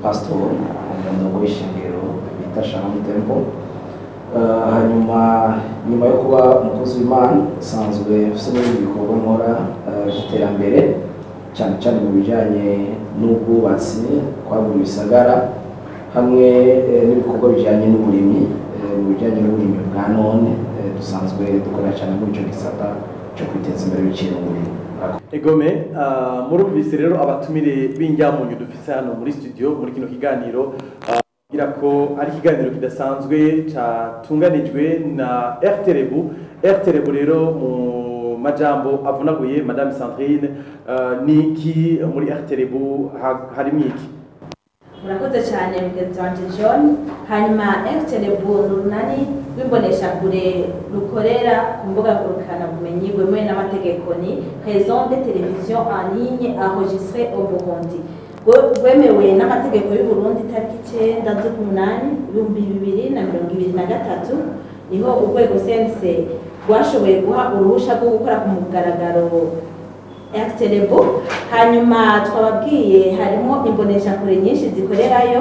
pastor umurongo w'ishengero bita Shalom Temple Eh, hanyuma nyuma yo kuba umukozi w'Imana nsanzwe mfite n'ibindi bikorwa nkora eh, by'iterambere cyane cyane mu bijyanye n'ubwubatsi kwagura ibisagara hamwe eh, n'ibikorwa bijyanye n'uburimyi eh, mu bijyanye n'uburimyi bwa none eh, dusanzwe dukorera cyane muri icyo gisata cyo kwiteza imbere biciye mu burimyi Murakoze. egome ah, murumvise rero abatumire b'injyamunyu dufise hano muri studio muri kino kiganiro ah, kugira ko ari ikiganiro kidasanzwe catunganijwe na rtrebu rtrebu rero mu majambo avunaguye madame sandrine ah, niki muri rtrebu ha- harimwo iki murakoze cyane mugenzi wanjye john hanyuma efuterebu ni urunani rw'imboneshakure rukorera ku mbuga ngurukanabumenyi rwemewe n'amategeko ni raison de television en ligne enregistré au burundi Rwe- rwemewe n'amategeko y'u Burundi itariki icyenda z'umunani ibihumbi bibiri na mirongo ibiri na gatatu niho urwego sense rwashoboye guha uruhushya rwo gukora ku mugaragaro Airtelebo hanyuma twababwiye harimo imboneshakure nyinshi zikorerayo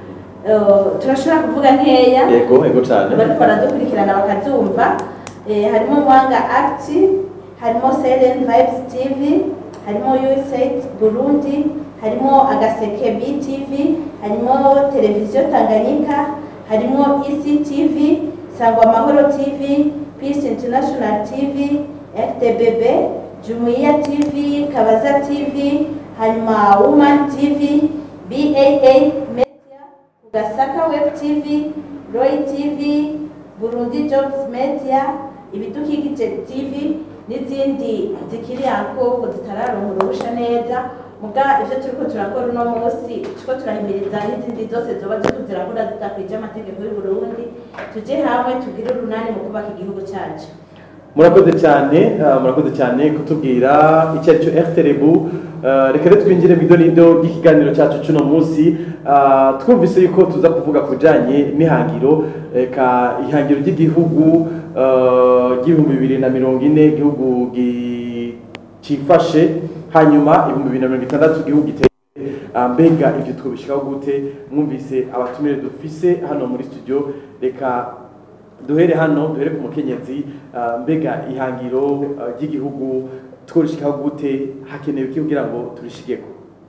Eh, turashobora kuvuga nkeya ego ego cane bariko baradukurikirana bakazumva Eh, harimo mwanga act harimo selen vibes tv harimo usaid burundi harimo agaseke btv harimo televiziyo tanganyika harimo ectv sangwa amahoro tv peace international tv ftbb jumuiya tv kabaza tv hanyuma woman tv baa media Gasaka Web TV, Roy TV, Burundi Jobs Media, Ibidukikije TV n'izindi zikiri anko zitararonka uruhusha neza muga ivyo turiko turakora uno munsi turiko turahimiriza n'izindi zose zoba ziriko zirakora zidakwije amategeko y'u Burundi tuje hamwe tugire urunani mu kubaka igihugu cacu murakoze cyane ah, murakoze cyane kutubwira icyo ari cyo rtrebu Ah, reka rero twinjire mu idonido ry'ikiganiro cyacu cy'uno munsi Ah, twumvise yuko tuza kuvuga ku bijyanye n'ihangiro reka ihangiro ry'igihugu ah, ry'ibihumbi bibiri na mirongo ine igihugu gi- cyifashe hanyuma ibihumbi bibiri na mirongo itandatu igihugu giteye Ah, mbega ibyo twabishikaho gute mwumvise abatumire dufise hano muri studio reka duhere hano duhere ku mukenyezi ah, mbega ihangiro ah, ry'igihugu tworishikaho gute hakenewe iki kugira ngo turishigeko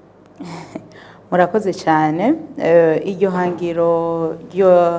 murakoze cyane Eh, iryo hangiro ryo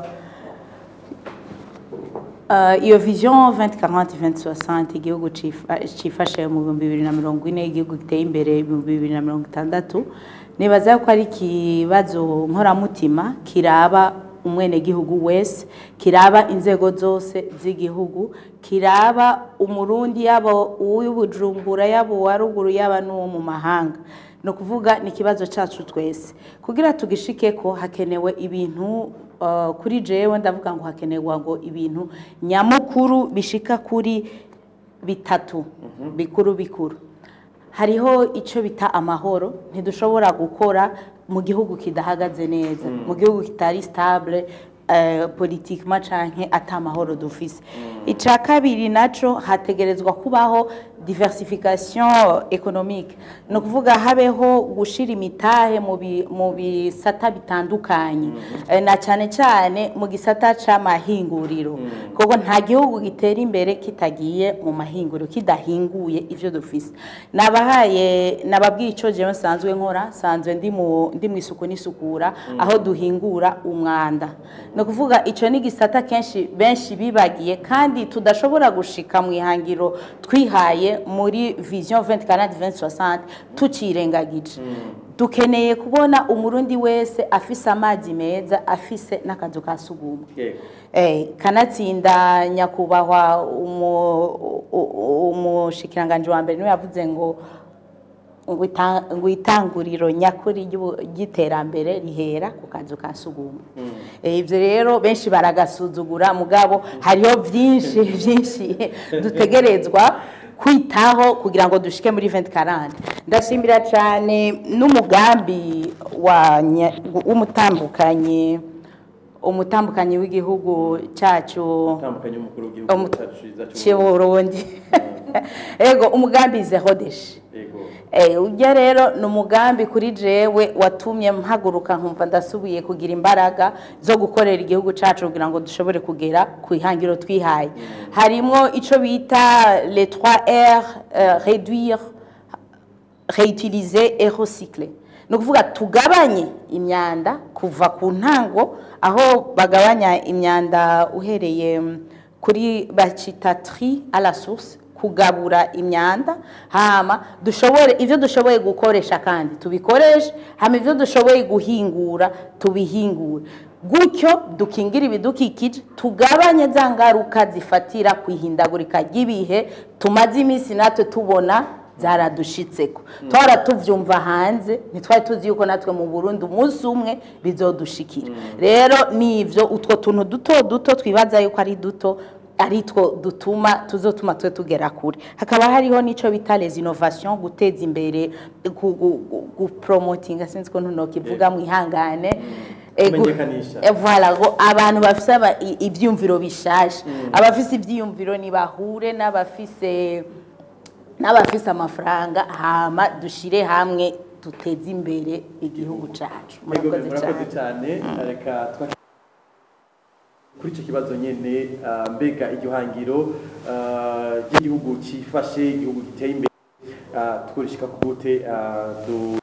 Eh, iyo vision 2040 2060 igihugu cifa- cifashe mu bihumbi bibiri na mirongo ine igihugu giteye imbere ibihumbi bibiri na mirongo itandatu nibaza ko ari ikibazo nkoramutima kiraba umwenegihugu wese kiraba inzego zose z'igihugu kiraba umurundi yaba uw'ibujumbura yaba uwa ruguru yaba n'uwo mu mahanga ni ukuvuga ni ikibazo cyacu twese kugira tugishike ko hakenewe ibintu uh, kuri jewe ndavuga ngo hakenerwa ngo ibintu nyamukuru bishika kuri bitatu bikuru bikuru hariho icyo bita amahoro ntidushobora gukora mu gihugu kidahagaze neza mu gihugu kitari stable eh, politikema canke ata mahoro dufise icya kabiri naco hategerezwa kubaho diversification économique ni ukuvuga habeho gushira imitahe mu bi- mu bisata bitandukanye Eh, na cyane cyane mu gisata c'amahinguriro kuko nta gihugu gitera imbere kitagiye mu mahinguriro kidahinguye ivyo dufise nabahaye nababwiye ico jewe nsanzwe nkora nsanzwe ndi mu ndi mu isuku n'isukura aho duhingura umwanda ni ukuvuga ico ni gisata kenshi benshi bibagiye kandi tudashobora gushika mu ihangiro twihaye muri vision 2040 2060 tucirengagije dukeneye kubona umurundi wese afise amazi meza afise n'akazu ka sugumwe Eh, kanatsinda nyakubahwa umu- u- u- umushikiranganji wa mbere niwe yavuze ngo ngo ita- ngo itanguriro nyakuri ry'ubu- ry'iterambere rihera ku kazu ka sugumwe Eh, ivyo rero benshi baragasuzugura mugabo hariho vyinshi vyinshi dutegerezwa kwitaho kugira ngo dushike muri 2040 ndashimira cyane n'umugambi wa nya- w'umutambukanyi umutambukanyi w'igihugu cyacu utandukanye umukuru w'igihugu Umu- cyacu cyiza cy'u cy'uburundi ego umugambi zero deshi yego Eh, ujya rero ni umugambi kuri jewe watumye mpaguruka nkumva ndasubiye kugira imbaraga zo gukorera igihugu cyacu kugira ngo dushobore kugera ku ihangiro twihaye harimo icyo bita les 3 r euh, réduire réutiliser et recycler ni ukuvuga tugabanye imyanda kuva ku ntango aho bagabanya imyanda uhereye mm, kuri bacita tri à la source kugabura imyanda hama dushobore ivyo dushoboye gukoresha kandi tubikoreshe hama ivyo dushoboye guhingura tubihingure gutyo dukingira ibidukikije tugabanye za ngaruka zifatira ku ihindagurika ry'ibihe tumaze iminsi natwe tubona zaradushitseko twara tuvyumva hanze ntitwari tuzi yuko natwe mu burundi umunsi umwe bizodushikira rero nivyo utwo tuntu duto duto twibaza yuko ari duto ari two dutuma tuzotuma twe tugera kure hakaba hariho n'ico bita les innovations guteza imbere gu- gu- gu- gupromotinga sinzi ko ntunokivuga mu ihangane Eh, gu- Kumenyekanisha. Eh, voilà ngo abantu bafise aba- i- ivyumviro bishaje abafise ivyiyumviro nibahure n'abafise n'abafise amafaranga hama dushire hamwe duteze imbere igihugu cacu Yego, murakoze murakoze cyane cyane reka twa- kuri icyo kibazo nyine ah, mbega iryo hangiro ah, ry'igihugu cyifashe igihugu giteye imbere ah, twurishika ku gute ah, du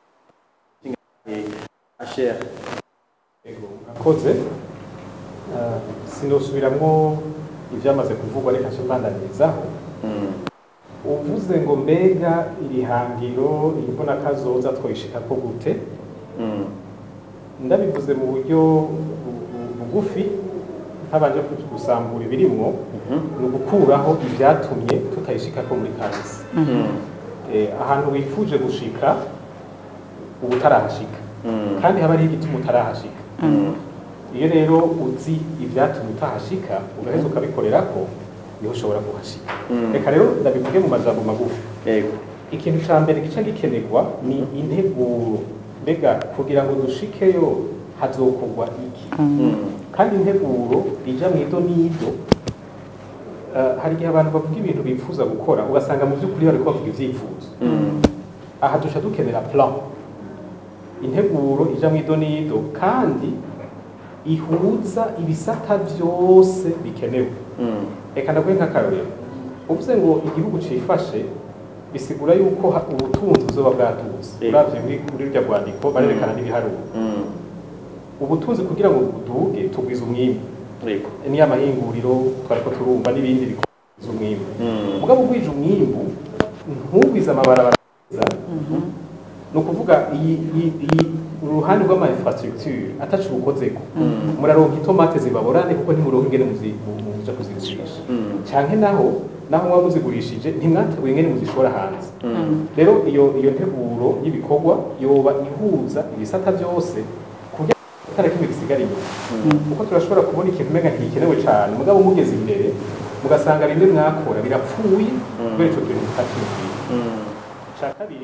asher Ego, murakoze Ah, sinosubiramwo ivyamaze kuvugwa reka nce mbandanyirizaho uvuze ngo mbega iri hangiro iri mbona kazoza twoyishikako gute ndabivuze mu buryo bu- bu- bugufi ntabanje ku- gusambura ibirimwo ni ugukuraho ibyatumye tutayishikako muri kahise Eh, ahantu wifuje gushika uba utarahashika kandi haba hariho igituma utarahashika iyo rero uzi ibyatumye utahashika ugaheza ukabikorera ko niho ushobora kuhashika reka rero ndabivuge mu majambo magufi yego ikintu ca mbere gica gikenerwa ni integuro mbega kugira ngo dushikeyo hazokorwa iki kandi integuro ija mu ido n'ido eh, hari igihe abantu bavuga ibintu bifuza gukora ugasanga mu by'ukuri bariko bavuga ivyifuzo aha duca dukenera plan integuro ija mu ido n'ido kandi ihuza ibisata byose bikenewe reka ndaguhe nk'akarorero uvuze ngo igihugu cifashe bisigura yuko ha- ubutunzi buzoba bwatutse Yego. uravye muri muri rurya rwandiko barerekana n'ibiharuro ubutunzi kugira ngo buduge tugwiza umwimbu yego niyo amahinguriro twariko turumva n'ibindi bikwiza umwimbu mugabo ugwije umwimbu ntugwize amabarabara meza ni ukuvuga iyi iyi- iyi uruhande rw'ama infrastructure atacu rukozeko muraronka itomate zibaborane kuko ntimuronka ingene muzi- mu- muja kuzigurisha canke naho naho muba muzigurishije ntimwateguye ingene muzishora hanze rero iyo iyo nteguro y'ibikorwa yoba ihuza ibisata byose kugira ngo atari kimwe gisigara inyuma kuko turashobora kubona ikintu umenga ntigikenewe cane mugabo mugeze imbere mugasanga bimwe mwakora birapfuye kubera ico kintu mutakiyumvira ica kabiri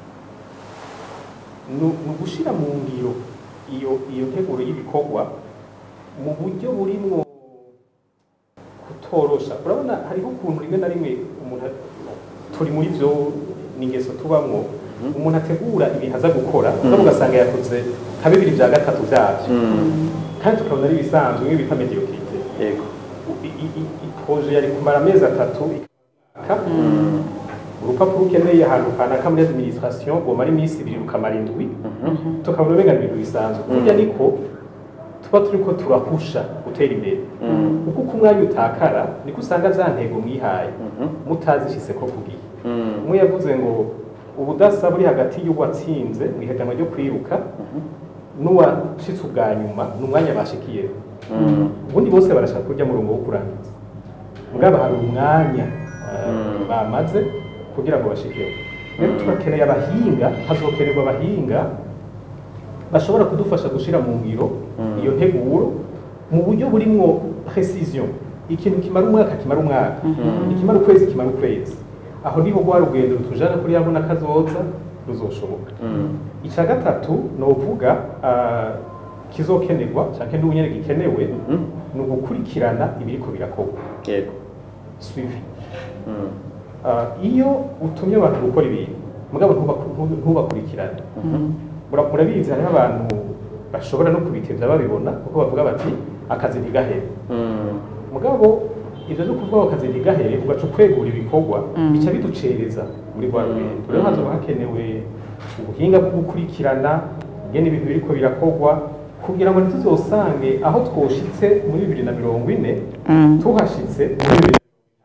ni ni ugushira mu ngiro iyo iyo nteguro y'ibikorwa mu buryo burimwo kutorosha urabona hariho ukuntu rimwe na rimwe umuntu a- turi muri byo ni ingeso tubamwo umuntu ategura ibintu aza gukora mugabo ugasanga yakoze nka bibiri bya gatatu byabyo kandi tukabona ari ibisanzwe nk'iyo bita mediocrite yego I- i- i- i- proje yari kumara amezi atatu ikaka urupapuro ukeneye ahantu kanaka muri administration rwomara iminsi ibiri rukamara indwi tukabona umenga ni ibintu bisanzwe burya niko tuba turiko turahusha gutera imbere kuko uko umwanya utakara niko usanga za ntego mwihaye mutazishyize ko ku gihe umwe yavuze ngo ubudasa buri hagati y'uwatsinze mu ihiganwa ryo kwiruka n'uwashitse ubwa nyuma ni umwanya bashikiyeho ubundi bose barashaka kurya murongo wo kurangiza mugabo hari umwanya eh, bamaze kugira ngo bashikeho rero turakeneye abahinga hazokenerwa abahinga bashobora kudufasha gushira mu ngiro iyo nteguro mu buryo burimwo precision ikintu kimara umwaka kimara umwaka ikimara ukwezi kimara ukwezi aho niho rwa rugendo rutujana kuri yabona kazoza ruzoshoboka icya gatatu ni uvuga ah, kizokenerwa cyangwa n'ubunyene gikenewe ni ugukurikirana ibiriko birakorwa yego suivi Ah, iyo utumye abantu gukora ibintu mugabo ntubaku- ntu- ntubakurikirane Mura- murabizi hariho abantu bashobora no kubitevya babibona kuko bavuga bati akazi ntigahere mugabo ivyo no kuvuga ngo akazi ntigahere ugaca ukwegura ibikorwa bica biducereza muri rwa rugendo rero hazoba hakenewe ubuhinga bwo gukurikirana ingene ibintu biriko birakorwa kugira ngo ntituzosange aho twoshitse muri bibiri na mirongo ine tuhashitse muri bibiri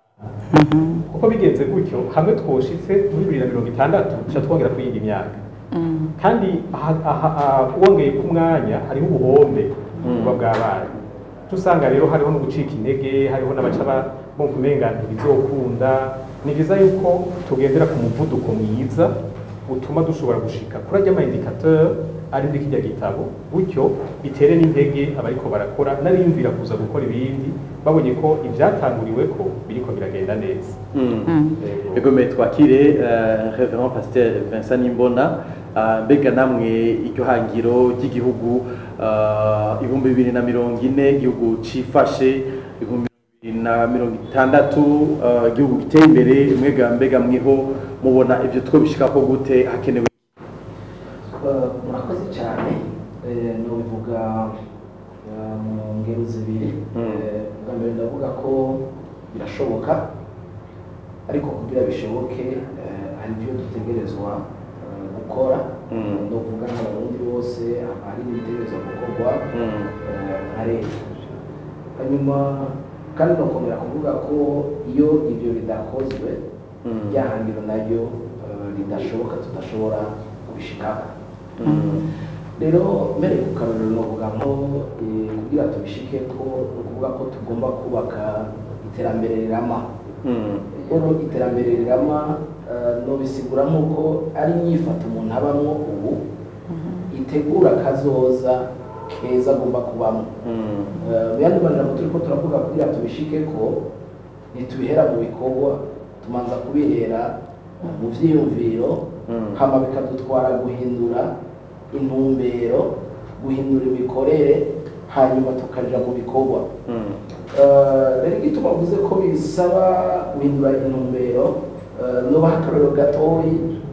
kuko bigenze gutyo hamwe twoshitse muri bibiri na mirongo itandatu duca twongera ku yindi myaka kandi aha- aha- aha- wongeye ku mwanya hariho ubuhombe buba bwabaye Uca usanga rero hariho no gucika intege hariho n'abaca ba- bumva umenga ntibizokunda ni byiza yuko tugendera ku muvuduko mwiza utuma dushobora gushika kuri ajya amaindikateur ari muri kijya gitabo gutyo bitere n'intege abariko barakora n'abiyumvira kuza gukora ibindi babonye ko ivyatanguriwe ko biriko biragenda neza Yego. egome twakire eh, reverend pasteur vincent nimbona ah, mbega namwe iryo hangiro ry'igihugu ah, ibihumbi bibiri na mirongo ine igihugu cifashe ibihumbi bibiri na mirongo itandatu ah, igihugu giteye imbere mwega mbega mwiho mubona ivyo twobishikako gute hakenewe Eh, murakoze cyane Eh, nubivuga eh, mu ngero zibiri Eh, bwa mbere ndavuga ko birashoboka ariko kugira bishoboke eh, hari ibyo dutegerezwa eh, gukora Mm. ndavuga nk'abarundi bose hari n'ibitegerezwa gukorwa Mm. eh, nka leta hanyuma kandi nokongera kuvuga ko iyo ibyo bidakozwe Mm. rya hangiro naryo eh, ridashoboka tudashobora kubishikako rero mbere ku karorero novuga nko eh, kugira tubishike ko ni ukuvuga ko tugomba kubaka iterambere rirama Mm. rero iterambere rirama eh, nobisigura nk'uko ari inyifato umuntu abamwo ubu itegura kazoza keza agomba kubamo Mm. Eh, mu yandi majambo turiko turavuga kugira tubishike ko ntitubihera mu bikorwa tumanza kubihera mu vyiyumviro Mm. hama bikadutwara guhindura intumbero guhindura imikorere hanyuma tukaja mu bikorwa Mm. Eh, rero igituma mvuze ko bisaba guhindura intumbero eh, nobaha akarorero gatoyi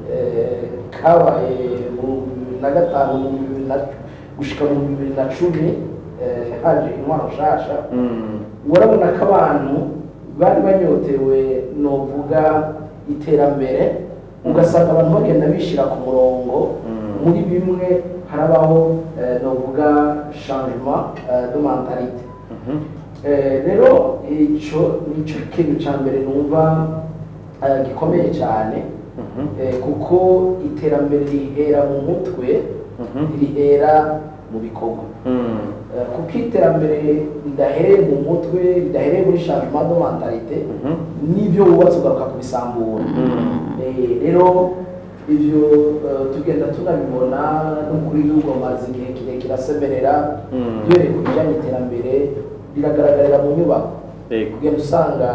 eh, kabaye mu bibiri na gatanu mu bibiri na gushika mu bibiri na cumi eh, haje intwaro nshasha Mm. urabona ko abantu bari banyotewe novuga iterambere ugasanga abantu bagenda bishyira ku murongo Mm. muri bimwe harabaho eh, novuga changement eh, de mentalite Mhm. Eh, rero ico nico kintu ca mbere numva eh, gikomeye cyane Mhm. eh, kuko iterambere rihera mu mutwe Mhm. rihera mu bikorwa Mm. Eh, kuko iterambere ridahereye mu mutwe ridahereye muri changement de mentalite Mhm. n'ibyo wubatse ugaruka kubisambura Mm. Eh, rero ivyo eh, tugenda tunabibona n'umukuru w'igihugu amaze igihe kirekire asemerera Mm. duhereye ku bijyanye iterambere biragaragarira mu nyubako Yego. kugenda usanga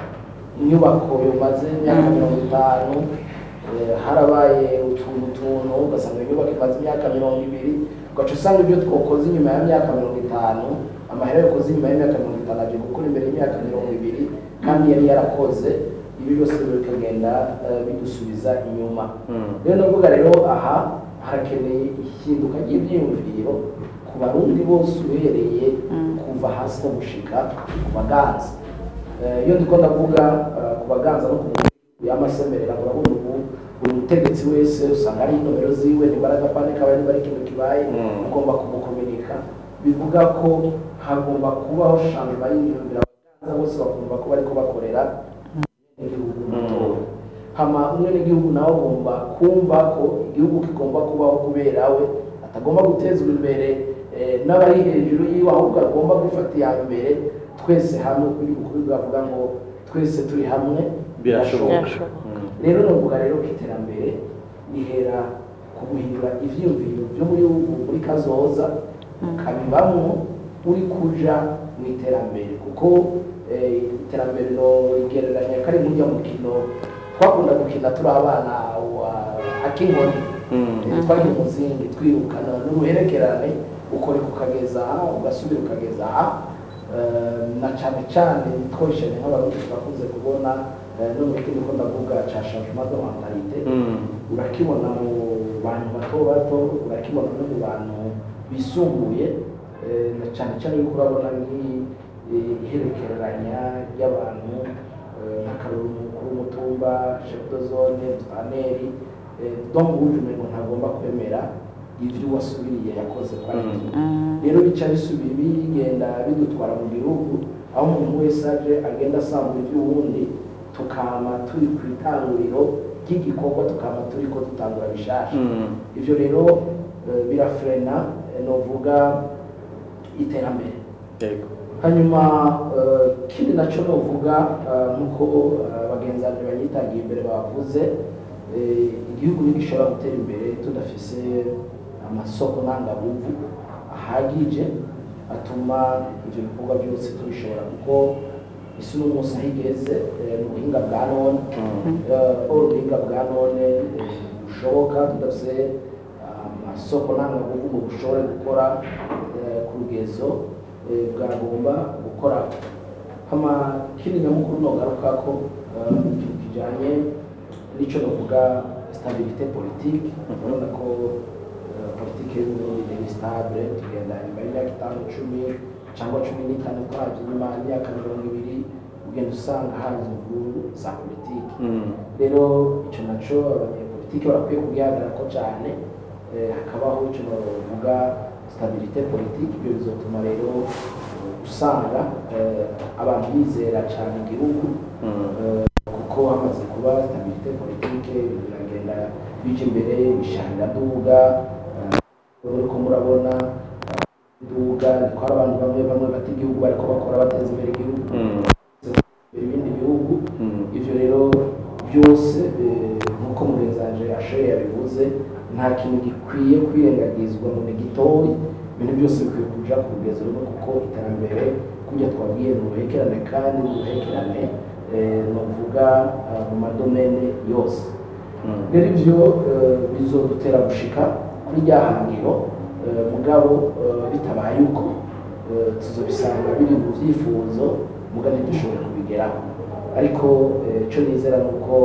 inyubako yumaze imyaka mirongo itanu eh, harabaye utuntu tuntu ugasanga iyo nyubako imaze imyaka mirongo ibiri ugaca usanga ibyo twakoze inyuma ya myaka mirongo itanu amahera yakoze inyuma y'imyaka mirongo itanu aje gukora imbere y'imyaka mirongo ibiri kandi yari yarakoze ibi byose rero bikagenda eh, bidusubiza inyuma Mm. rero navuga rero aha harakeneye ihinduka ry'ibyiyumviro ku barundi bose uhereye kuva hasi no gushika ku baganza Eh, iyo ndiko ndavuga eh, ku baganza no ku y'amasemerera urabona ubu buri mutegetsi wese usanga ari inomero ziwe nibaraga pane kaba niba ari ikintu kibaye Mm. ugomba kumukominika bivuga ko hagomba kubaho shamba y'imyumvire abaganza bose bakumva ko bariko bakorera igihugu mutoya hama umwe n'igihugu nawe agomba kumva ko igihugu kigomba kubaho kubera we atagomba gutezwa imbere eh, n'abari hejuru yiwe ahubwo agomba gufata iya mbere twese hamwe kuri ukuri bavuga ngo twese turi hamwe birashoboka Birashoboka. Mm. rero novuga rero ko iterambere rihera ku guhindura ivyiyumviro byo muri muri kazoza ukabibamwo uri kuja mu iterambere kuko eh, iterambere no rigereranya kari murya mukino twakunda gukina turi abana wa akinkoni Mm. twari umuzingi twirukana n'uruherekerane ukoreka ukageza aha ugasubira ukageza aha Eh, na cyane cyane twoshene nk'abarundi turakunze kubona eh, no mu kindi ko ndavuga ca changement de mentalite Mm. urakibona mu bantu bato bato urakibona no mu bantu bisumbuye eh, na cyane cyane yuko urabona nk'iherekeranya ry'abantu eh, nk'akaruru umukuru w'umutumba chef de zone mustaneri donc wuje umengo ntagomba kwemera ibyo wasubiriye yakoze kwa ibyo rero bica bisubira bigenda bidutwara mu gihugu aho umuntu wese aje agenda asanga iby'uwundi tukama turi ku itanguriro ry'igikorwa tukama turi ko dutangura bishasha ivyo rero eh, birafrena eh, novuga iterambere yego hanyuma eh, kindi naco novuga eh, nkuko eh, bagenzi banje banyitangiye imbere bavuze eh, igihugu ntigishobora gutera imbere tudafise amasoko ntangabuvu ahagije atuma ivyo bikorwa byose tubishobora kuko isi uno munsi aho igeze eh, mu buhinga bwa none eh, ubuhinga bwa none eh, bushoboka tudafise amasoko ntangabuvu ngo bushobore gukora eh, ku rugezo eh, bwagomba gukora hama kindi nyamukuru nogaruka ko eh, ikintu kijanye n'ico novuga stabilité politique urabona ko eh, politike y'uburundi ni stable tugenda nyuma y'imyaka itanu cumi cyangwa cumi n'itanu twabye nyuma y'imyaka mirongo ibiri ugenda usanga haza imvururu za politike rero icyo naco abanyepolitike barakwiye kugihagarara ko cyane eh, hakabaho icyo bavuga stabilité politique ibyo bizotuma rero eh, usanga eh, abantu bizera cyane igihugu eh, kuko hamaze kuba stabilité politique ibintu biragenda bija imbere bisharira duga uriko murabona duga niko hari abantu bamwe bamwe bata igihugu bariko bakora bateza imbere igihugu ibindi bihugu ivyo rero byose eh, nk'uko mugenzi wanje ashoye yabivuze nta kintu gikwiye kwirengagizwa mu gitori ibintu byose bikwiye kuja ku rugezo rumwe kuko iterambere kurya twabwiye ni uruhekerane kandi ni uruhekerane eh, novuga ah, mu madomene yose rero ivyo eh, bizodutera gushika kuri rya hangiro eh, mugabo eh, bitabaye uko eh, tuzobisanga biri mu vyifuzo muga ntidushobore kubigeraho ariko eh, ico nizera ni uko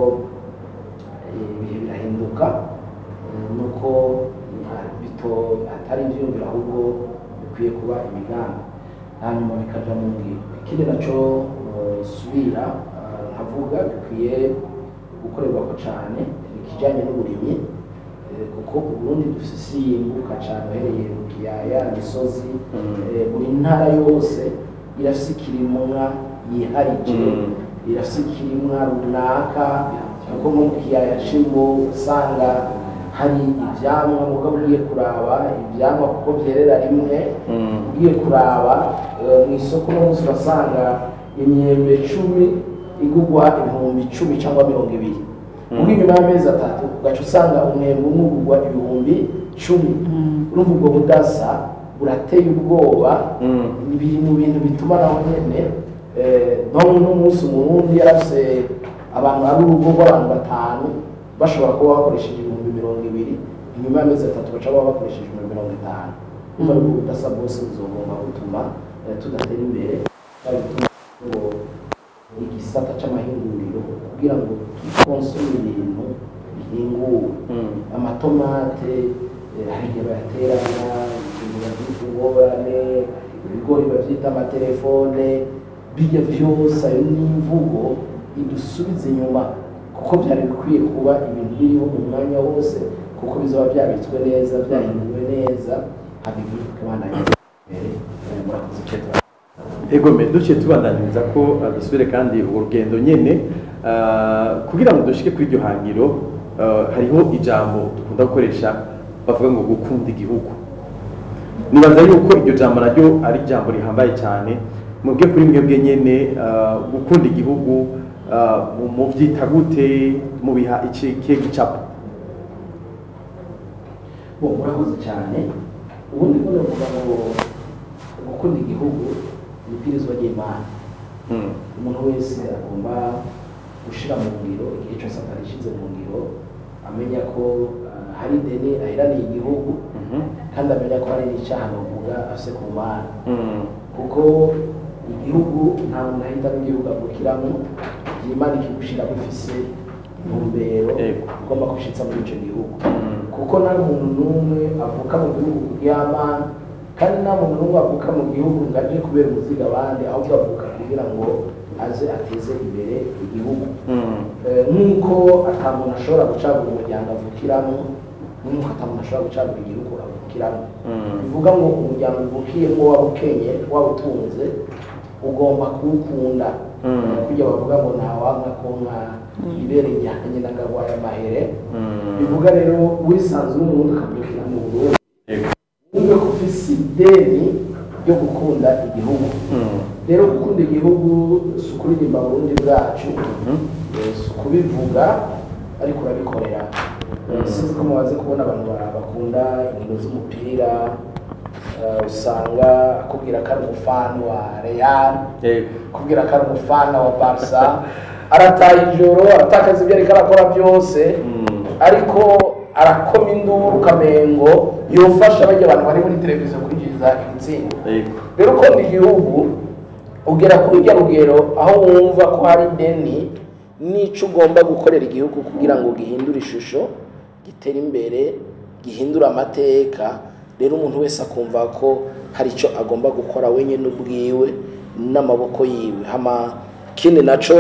eh, ibihe birahinduka eh, nuko eh, bito atari ivyiyumviro ahubwo bikwiye kuba imigambi hanyuma bikaja mu ngiro ikindi naco eh, subira eh, nkavuga bikwiye gukorerwako cane ikijanye n'uburimyi eh, kuko uburundi dufise isi yimbuka cane uhereye mu kiyaya misozi eh, buri ntara yose irafise ikirimwa yiharije irafise ikirimwa runaka kuko nko mu kiyaya c'imbo usanga hari ivyamwa mugabo ugiye kuraba ivyamwa kuko vyerera rimwe ugiye kuraba eh, mu isoko no munsi urasanga imyembe cumi igugwa ibihumbi icumi cyangwa mirongo ibiri ubwo inyuma y'amezi atatu ugaca usanga umwembe umwe ugugwa ibihumbi cumi urumva ubwo budasa burateye ubwoba biri mu bintu bituma naho nyene eh, no n'umunsi umurundi yarafise abantu ari urugo rw'abantu batanu bashobora kuba bakoresheje ibihumbi mirongo ibiri inyuma y'amezi atatu baca baba bakoresheje ibihumbi mirongo itanu urumva ubwo budasa bwose buzogomba gutuma eh, tudatera imbere kandi gutuma ngo igisata c'amahinguriro kugira ngo tukonsome ibintu bihinguwe amatomate eh, hari igihe bayateranya ibintu babyita ingorane ibigori bavyita amatelefone bijya vyose ayo n'imvugo idusubiza inyuma kuko byari bikwiye kuba ibintu biriho mu mwanya wose kuko bizaba byabitswe neza byahinduwe neza haba igihugu kibandanya imbere Eh, murakoze cyane egome duciye tubandaniriza ko uh, dusubire kandi urwo rugendo nyene uh, kugira ngo dushike kuri iryo hangiro uh, hariho ijambo dukunda gukoresha bavuga ngo gukunda igihugu nibaza yuko iryo jambo naryo ari ijambo rihambaye cyane mubwe kuri mwebwe nyene uh, gukunda igihugu uh, mu- muvyita gute mubiha iki kihe gicapo bo murakoze cyane ubundi bwo navuga ngo gukunda igihugu ni ibwirizwa ry'imana Mm. umuntu wese agomba gushira mu ngiro igihe cyose atarishyize mu ngiro amenya ko ah, hari ideni ahiraniye igihugu Mhm. kandi amenya ko hari n'icyaha bavuga afise ku mana Mm. kuko igihugu nta muntu ahitamo igihugu avukiramo imana ikigushira bifise ntumbero Yego. ugomba gushitsa muri icyo gihugu Mm. kuko nta muntu n'umwe avuka mu gihugu y'amana kandi nta muntu n'umwe avuka mu gihugu ngo aje kubera umuziga abandi ahubwo avuka kugira ngo aze ateze imbere igihugu Mm. Eh, nk'uko ata muntu ashobora gucagura umuryango avukiramo nk'uko ata muntu ashobora gucagura igihugu avukiramo Mm. bivuga ngo umuryango uvukiyemo waba ukenye waba utunze ugomba kuwukunda Mm. Eh, kujya bavuga ngo ntawanga ko nka ibere rijyanye n'agagwaye amahere Mm. bivuga rero wisanze uri umuntu ukavukira mu burundi Yego. wumve ko ufise ideni ryo gukunda igihugu Mm. rero gukunda igihugu si ukuririmba burundi bwacu Mhm. eh, si ukubivuga ariko urabikorera Eh, sinzi ko mumaze kubona abantu ba- bakunda inkino z'umupira eh, usanga akubwira ko ari umufani wa real Yego. kubwira ko ari umufana wa barca arataha ijoro aratakaza ibyo ariko arakora byose Mm. ariko arakoma induru ukamengo yofasha bajya abantu bari muri televiziyo kwinjiza ibitsinda Yego. rero ukunda igihugu ugera kuri rya rugero aho wumva ko hari ideni n'icyo ugomba gukorera igihugu kugira ngo gihindure ishusho gitere imbere gihindure amateka rero umuntu wese akumva ko hari icyo agomba gukora wenyine ubwiwe n'amaboko yiwe hama ikindi nacyo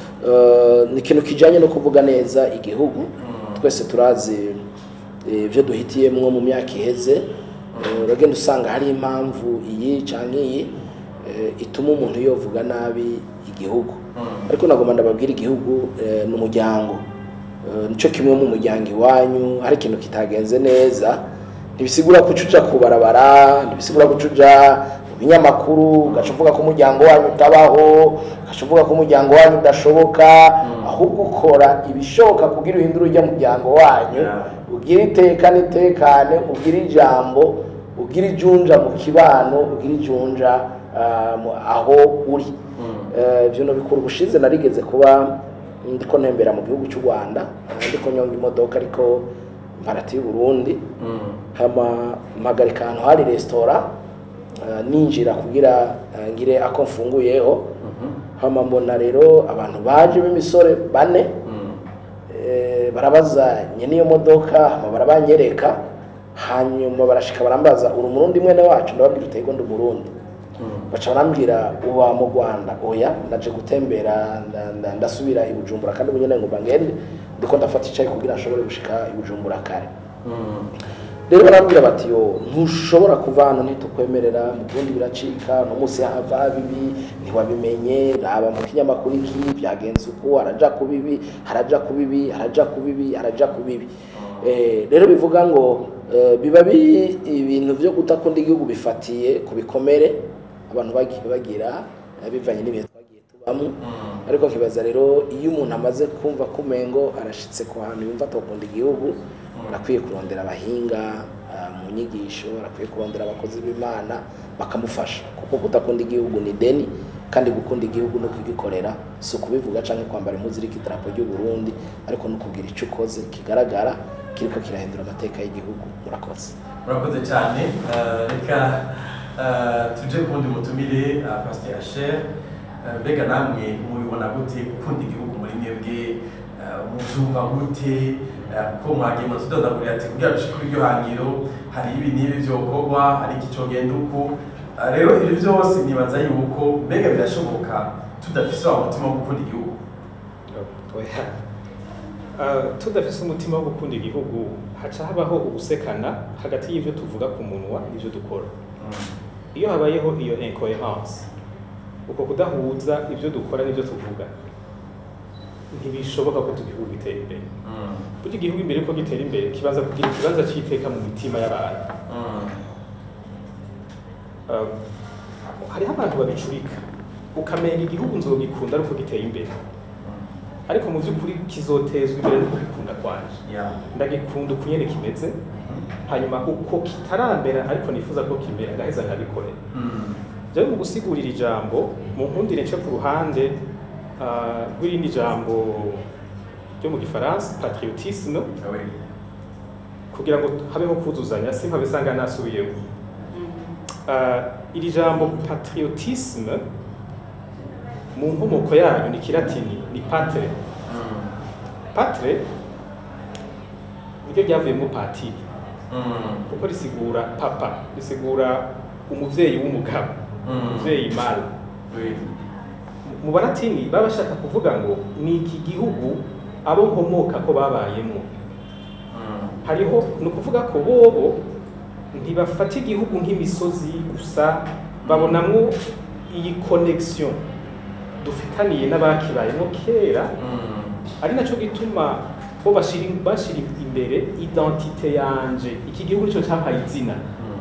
eh, ni ikintu kijyanye no kuvuga neza igihugu twese turazi eh, ibyo duhitiyemo mu myaka iheze Eh, uragenda usanga hari impamvu iyi cyangwa iyi eh, ituma umuntu yovuga nabi igihugu ariko nagomba ndababwira igihugu eh, ni umuryango Eh, nicyo kimwe mu muryango iwanyu hari ikintu kitagenze neza ntibisigura ko uca uja ku barabara ntibisigura ko uca uja mu binyamakuru ugaca uvuga ko umuryango wanyu utabaho ugaca uvuga ko umuryango wanyu udashoboka ahubwo ukora ibishoboka kugira uhindure ujya muryango wanyu Yeah. ugire iteka n'itekane ugire ijambo ugire ijunja mu kibano ugire ijunja ah, mu- aho uri Eh, ibyo nabikora ubushize narigeze kuba ndiko ntembera mu gihugu cy'u rwanda eh, ndiko nyonga imodoka ariko mparati y'u burundi Mm. hama mpagarika ahantu hari resitora eh, ninjira kugira eh, ngire ako mfunguyeho Mhm. hama mbona rero abantu baje b'imisore bane Mm. Eh, barabaza nyene iyo modoka hama barabanyereka hanyuma barashika barambaza uri umurundi mwene wacu ndababwira utego ndi umurundi Mm. baca barambwira uba mu rwanda oya ndaje gutembera nda- nda- ndasubira i bujumbura kandi ubu nyene ngomba ngende ndiko ndafata icayi kugira nshobore gushika i bujumbura kare Mm. rero barambwira bati yo ntushobora kuva hano ntitukwemerera mu burundi biracika no munsi hava bibi ntiwabimenye raba mu kinyamakuru iki byagenze uku haraja ku bibi haraja ku bibi haraja ku bibi haraja ku bibi Eh, rero bivuga ngo eh, biba bi ibintu byo kutakunda igihugu bifatiye ku bikomere abantu bagiye bagira eh, bivanye n'ibihe twagiye tubamo Mm. ariko nkibaza rero iyo umuntu amaze kumva ko umengo arashitse ku hantu yumva atokunda igihugu arakwiye kurondera abahinga ah, mu nyigisho arakwiye kurondera abakozi b'imana bakamufasha kuko kudakunda igihugu ni deni kandi gukunda igihugu no kugikorera si ukubivuga cyangwa kwambara impuzu iriko idarapo ry'u Burundi ariko no kugira icyo ukoze kigaragara kiriko kirahindura amateka y'igihugu murakoze murakoze cyane Eh, reka eh, tuje ku wundi mutumire eh, pasiteri asher Eh, mbega namwe mubibona gute gukunda igihugu muri mwebwe eh, mubyumva gute Eh, kuko mwagiye mutudodagurira ati kugira dushike kuri iryo hangiro hari ibi n'ibi byokorwa hari iki cogenda uku Eh, rero ibi byose nibaza yuko mbega birashoboka tudafise wa mutima wo gukunda igihugu Oya. Ah, tudafise umutima wo gukunda igihugu haca habaho ugusekana hagati y'ivyo tuvuga ku munwa n'ivyo dukora iyo habayeho iyo incoherence uko kudahuza ibyo dukora n'ibyo tuvuga ntibishoboka ko igihugu gitera imbere Mm. burya igihugu imbere ko gitera imbere kibanza kugira ikibanza cy'iteka mu mitima y'abantu Mm. Ah, hariho abantu babicurika ukamenga igihugu nzogikunda ariko giteye imbere ariko mu by'ukuri kizotezwa imbere no kugikunda kwanje Yeah. ndagikunda uko nyene kimeze hanyuma uko kitarambera ariko nifuza ko kimera ngaheza nkabikorera Mm. jewe mu gusigurira ijambo mu nkundire nce ku ruhande ah, rw'irindi jambo ryo mu gifaransa patriotisme Ah oui. kugira ngo habeho kuzuzanya simpabisanga nasubiyeho Ah, iri jambo patriotisme mu nkomoko yayo ni kilatini ni patre Mm. patre niryo ryavuyemo patiri kuko risigura papa risigura umuvyeyi w'umugabo umuvyeyi mara mu baratini baba bashaka kuvuga ngo ni iki gihugu abo nkomoka ko babayemo hariho ni ukuvuga ko bobo ntibafata igihugu nk'imisozi gusa babonamwo iyi connection dufitaniye n'abakibayemo kera ari nacyo gituma bo bashira bashira imbere identite yanje iki gihugu nicyo cyampaye izina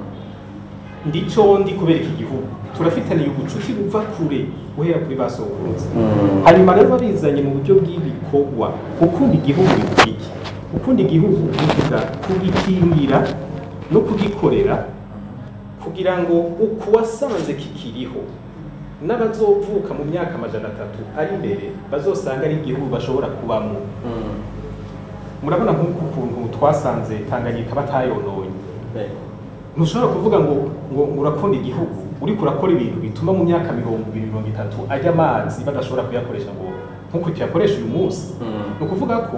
ndico ndi kubera iki gihugu turafitaniye ubucuti buva kure guhera kuri ba sokuruza hanyuma rero babizanye mu buryo bw'ibikorwa gukunda igihugu bivuga iki gukunda igihugu bivuga kugikingira no kugikorera kugira ngo uku wasanze kikiriho n'abazovuka mu myaka amajana atatu ari imbere bazosanga ari igihugu bashobora kubamo murabona nk'uku kuntu twasanze tanganyika batayononye ntushobora kuvuga ngo ngo urakunda igihugu uriko urakora ibintu bituma mu myaka mirongo ibiri mirongo itatu ajya amazi badashobora kuyakoresha ngo nk'uko tuyakoresha uyu munsi ni ukuvuga ko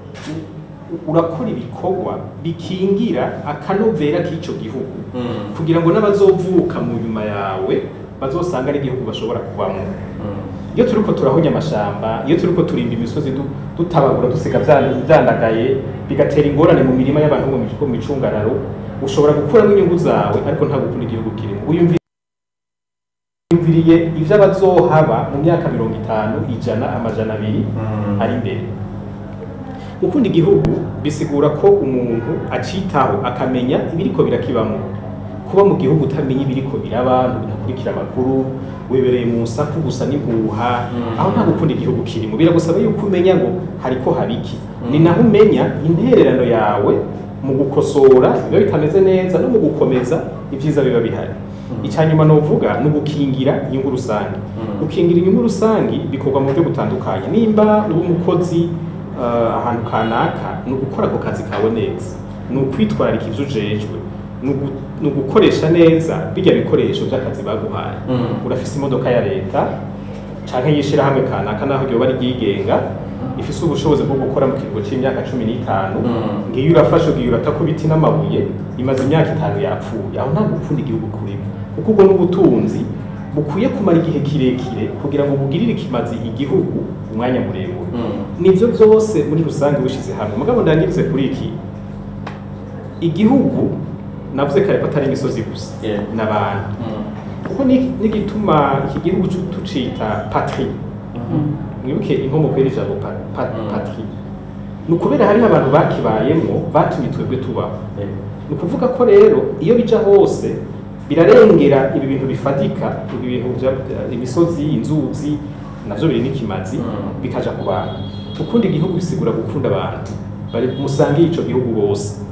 u- urakora ibikorwa bikingira akanovera k'icyo gihugu kugira ngo n'abazovuka mu nyuma yawe bazosanga ari igihugu bashobora kubamo iyo turiko turahonya amashamba iyo turiko turimba imisozi du- dutabagura dusiga vya- vyandagaye bigatera ingorane mu mirima y'abantu bo mu mic- bo mu micungararo ushobora gukuramo inyungu zawe ariko nta gukunda igihugu kirimo uyumvi- uyumviriye ivyo abazohaba mu myaka mirongo itanu ijana amajana abiri ari imbere gukunda igihugu bisigura ko umuntu acitaho akamenya ibiriko birakibamo kuba mu gihugu utamenya ibiriko biraba ntukurikira amakuru wibereye mu nsaku gusa n'impuha aho nta gukunda igihugu kirimo biragusaba yuko umenya ngo hariko habiki ni naho umenya intererano yawe mu gukosora biba bitameze neza no mu gukomeza ibyiza biba bihari icyanyuma novuga ni ugukingira inyungu rusange gukingira inyungu rusange bikorwa mu buryo butandukanye nimba uri umukozi uh, ahantu kanaka ni ugukora ako kazi kawe neza ni ukwitwararika ivyo ujejwe ni ugu- ni ugukoresha neza bijya bikoresho by'akazi baguhaye urafise imodoka ya leta canke y'ishirahamwe kanaka naho ryoba ryigenga ifise ubushobozi bwo gukora mu kiringo c'imyaka cumi n'itanu ngiyo urafashe ugiye uratako ibiti n'amabuye imaze imyaka itanu yapfuye aho nta gukunda igihugu kurimo kuko ubwo n'ubutunzi bukwiye kumara igihe kirekire kugira ngo bugirire ikimazi igihugu umwanya muremure nivyo byose muri rusange bishize hamwe mugabo ndangirize kuri iki igihugu navuze kare ko atari imisozi gusa Yeah. n'abantu kuko ni- n'igituma iki gihugu cu- tucita patrie mwibuke inkomoko y'iri jambo pa- pa- patrie ni ukubera hariho abantu bakibayemwo batumye twebwe tubaho ni ukuvuga ko rero iyo bija hose birarengera ibi bintu bifatika ibi bintu vya- imisozi inzuzi navyo biri n'ikimazi Mm. bikaja ku bantu gukunda igihugu bisigura gukunda abantu bari musangiye ico gihugu bose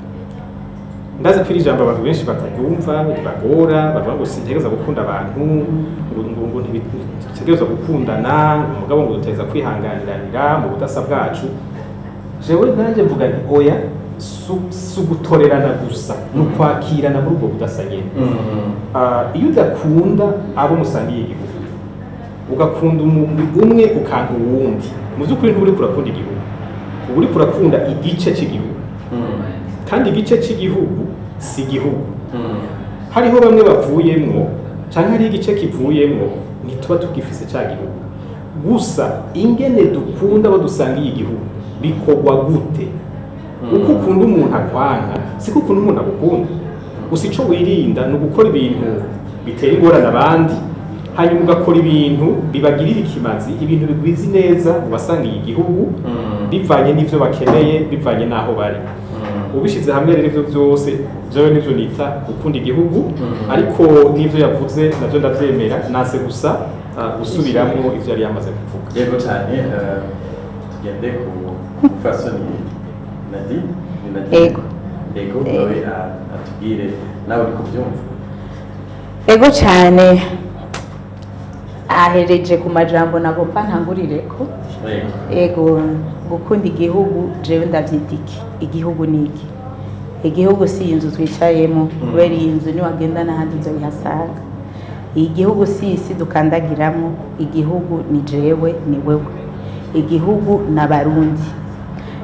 ndazi ko iri jambo abantu benshi bataryumva ribagora bavuga ngo sintegereza gukunda abantu ngo ngo ngo ntibitegereza gukundana ngo umugabo ngo duteza kwihanganiranira mu budasa bwacu jewe nanjye mvuga nti oya su- si ugutorerana gusa ni ukwakirana muri ubwo budasa nyene Ah, iyo udakunda abo musangiye igihugu ugakunda umugwi umwe ukanka uwundi mu by'ukuri ntuba uriko urakunda igihugu uba uriko urakunda igice cy'igihugu kandi igice cy'igihugu si igihugu hariho bamwe bavuyemwo cyangwa hariho igice kivuyemwo ntituba tugifise cya gihugu gusa ingene dukunda abo dusangiye igihugu bikorwa gute uko ukunda umuntu akwanka siko ukunda umuntu agukunda gusa icyo wirinda ni ugukora ibintu bitera ingorane abandi hanyuma ugakora ibintu bibagirira ikimazi ibintu bigwiza neza mu basangiye igihugu bivanye n'ivyo bakeneye bivanye n'aho bari ubishyize hamwe rero ibyo byose byawe nivyo nita gukunda igihugu ariko n'ivyo yavuze navyo ndavyemera nase gusa ah, gusubiramo ivyo yari yamaze kuvuga yego cyane eh, tugende ku fasoni nadi ni nadi Yego. yego nawe a- atubwire nawe uri kubyumva ego cyane ahereje ku majambo nagomba ntangurireko yego ego gukunda igihugu jewe ndavyita iki igihugu ni iki igihugu si inzu twicayemo kubera iyi nzu niwagenda n'ahandi uzoyihasanga igihugu si isi dukandagiramo igihugu ni jewe ni wewe igihugu ni abarundi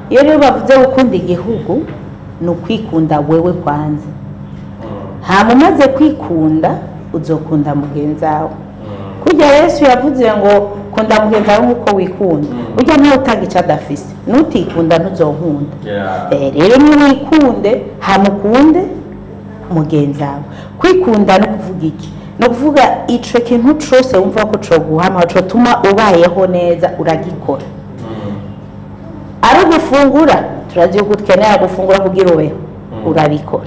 iyo rero bavuze gukunda igihugu ni ukwikunda wewe kwanza hama umaze kwikunda uzokunda mugenzi wawe kurya yesu yavuze ngo kunda mugenzi wawe nk'uko wikunda burya ntawe utanga icyo adafise nutikunda ntuzonkunda Eh, rero niwikunde hamukunde mugenzi wawe kwikunda no kuvuga iki ni ukuvuga ico kintu cose wumva ko coguha amahoro cotuma ubayeho neza uragikora ari ugufungura turazi yuko ukenera gufungura kugira ubeho urabikora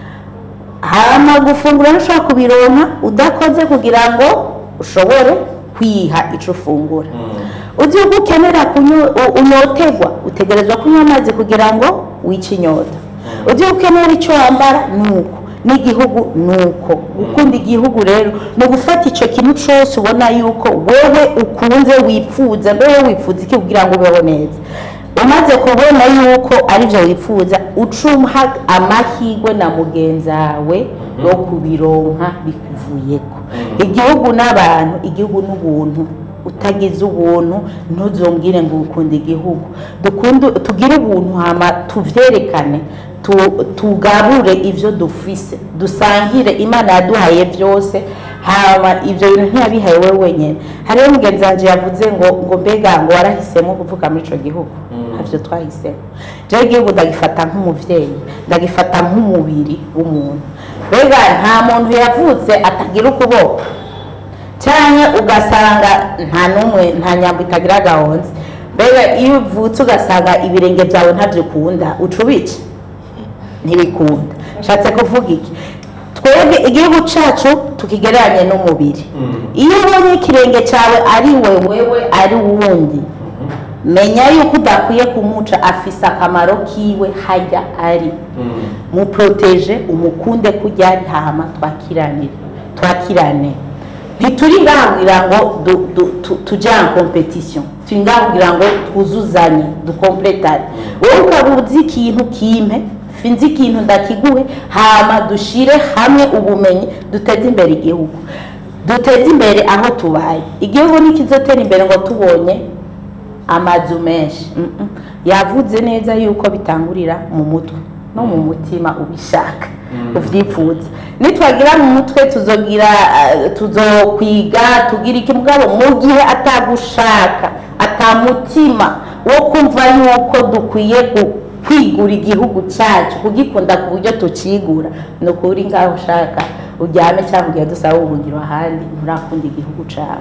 hama gufungura ntushobora kubironka udakoze kugira ngo ushobore kwiha ico ufungura uzi yuko ukenera kunyo- u- unyoterwa utegerezwa kunywa amazi kugira ngo wice inyota uzi yuko ukenera icyo wambara nuko n'igihugu nuko gukunda igihugu rero ni ugufata icyo kintu cyose ubona yuko wewe ukunze wifuza wewe wifuza iki kugira ngo ubeho neza umaze kubona yuko aribyo wifuza ucumuha amahirwe na mugenzi wawe yo kubironka bikuvuyeko igihugu n'abantu igihugu n'ubuntu utagize ubuntu ntuzongere ngo ukunde igihugu dukunde tugire ubuntu hama tuvyerekane tu- tugabure ivyo dufise dusangire imana yaduhaye byose hama ivyo bintu ntiyabihaye wewe wenyene hariho mugenzi wanje yavuze ngo ngo mbega ngo warahisemo kuvuka muri ico gihugu ntavyo twahisemo jewe igihugu ndagifata nk'umuvyeyi ndagifata nk'umubiri w'umuntu mbega nta muntu yavutse atagira ukuboko cyane ugasanga nta n'umwe nta nyambo itagira gahonze mbega iyo uvutse ugasanga ibirenge byawe ntabyo ukunda uca ubica ntibikunda nshatse kuvuga iki twebwe igihugu cyacu tukigereranye n'umubiri iyo ubonye ikirenge cyawe ari wewewe ari uwundi menya yuko udakwiye kumuca afise akamaro kiwe hajya ari muproteje umukunde kujya ari hama twakiranire twakirane ntituri ngaha kugira ngo du- du- tu- tujye en competition turi ngaha kugira ngo twuzuzanye dukompletane wowe ukaba uzi ikintu kimpe finzi ikintu ndakiguhe hama dushire hamwe ubumenyi duteze imbere igihugu duteze imbere aho tubaye igihugu ntikizotera imbere ngo tubonye amazu menshi Mm, mm. yavuze neza yuko bitangurira mu mutwe no mu mutima ubishaka uvyifuza nitwagira mu mutwe tuzogira eh, tuzokwiga tugira iki mugabo mu gihe atagushaka atamutima wo kumva yuko dukwiye gu- kwigura igihugu cyacu kugikunda ku buryo tucigura ni ukuri ngaho ushaka uryame cyangwa ugiye dusaba ubuhungiro ahandi nturakunda igihugu cyawe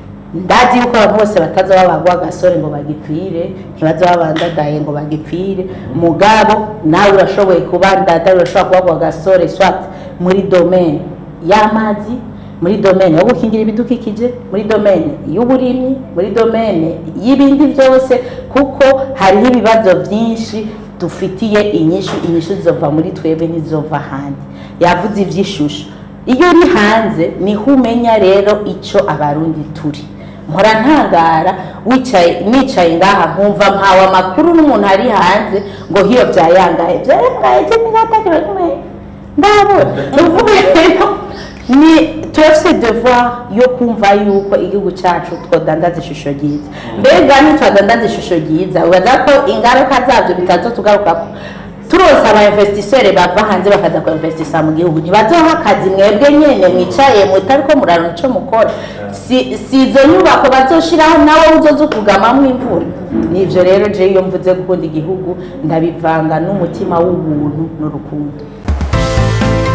ndazi yuko abantu bose bataza babagwa agasore ngo bagipfire ntibaza babandadaye ngo bagipfire mugabo nawe urashoboye kuba ndadaye urashobora kubagwa agasore swat muri domaine y'amazi muri domaine yo gukingira ibidukikije muri domaine y'uburimyi muri domaine y'ibindi byose kuko hariho ibibazo byinshi dufitiye inyishu inyishu zizova muri twebwe ntizova ahandi yavuze iby'ishusho iyo uri hanze niho umenya rero icyo abarundi turi mpora ntangara wicaye nicaye ngaha nkumva mpawe amakuru n'umuntu ari hanze ngo hiyo byayangaye byayangaye cyo ntigatakira kimwe ndabona ni ukuvuga rero ni turafite devoir yo kumva yuko igihugu cyacu twodandaza ishusho ryiza mbega ntitwadandaza ishusho ryiza ubaza ko ingaruka zabyo bitazotugarukako turose aba investisseur bava hanze bakaza ku investisa mu gihugu ntibazoha akazi mwebwe nyene mwicaye mutari ko muraronka ico mukora si si izo nyubako bazoshiraho nawe uzoza ukugamamwo imvura nivyo rero je iyo mvuze gukunda igihugu ndabivanga n'umutima w'ubuntu n'urukundo